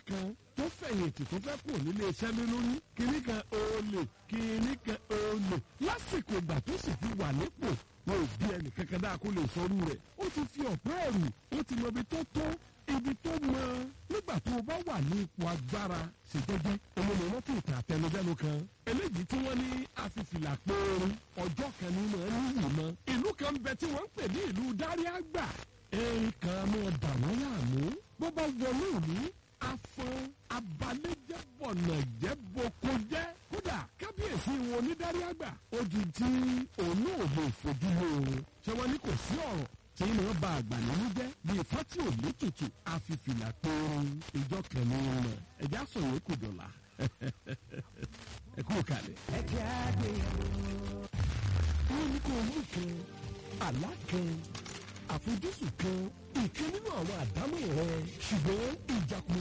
kan tó fẹ̀yìntì tó fẹ́ kúrò nílé iṣẹ́ lé lórí kìíní kan olè kìíní kan olè lásìkò ìgbà tó sì fi wà nípò wọn ò bí ẹnì kankan dáa kó lè sọrú rẹ̀ ó ti fi ọ̀pẹ́ ẹ̀rù ó ti mọ ibi tó tó ibi tó mọ nígbà tó o bá wà ní ipò agbára ṣèjọjẹ olómi rántí ìtàn àtẹnudẹ́nu kan eléyìí tí wọ́n ní afifìlà poorin ọjọ́ kan nínú ẹni mọ́ ìlú kan bẹ tí wọ́n ń pè ní ìlú dáríàgbà erin kan mọ́ dà wọ́n láàmú bó bá wọlé òní afọn abalẹ́jẹ́bọ̀nà jẹ́boko jẹ́ kódà kábíyèsí wọn onídáríàgbà ó di tí òun náà lè fojú lóorun ṣé wọ́n ní kò sí ọ̀rọ̀ tí ń lọ bá àgbà nínú jẹ́ bí ifá tí ò ní tutù àfìfìlà poorin ìjọ kẹ̀mí rẹ̀ ẹ̀já sọ̀rọ̀ kò dọ̀la ẹ kú kalẹ̀. ẹ jẹ́ àgbéyẹ̀wò. wọ́n ní kó mú kan àlá kan àfojúsùn kan ìkan nínú àwọn àdámọ̀ rẹ ṣùgbọ́n ìjàkùn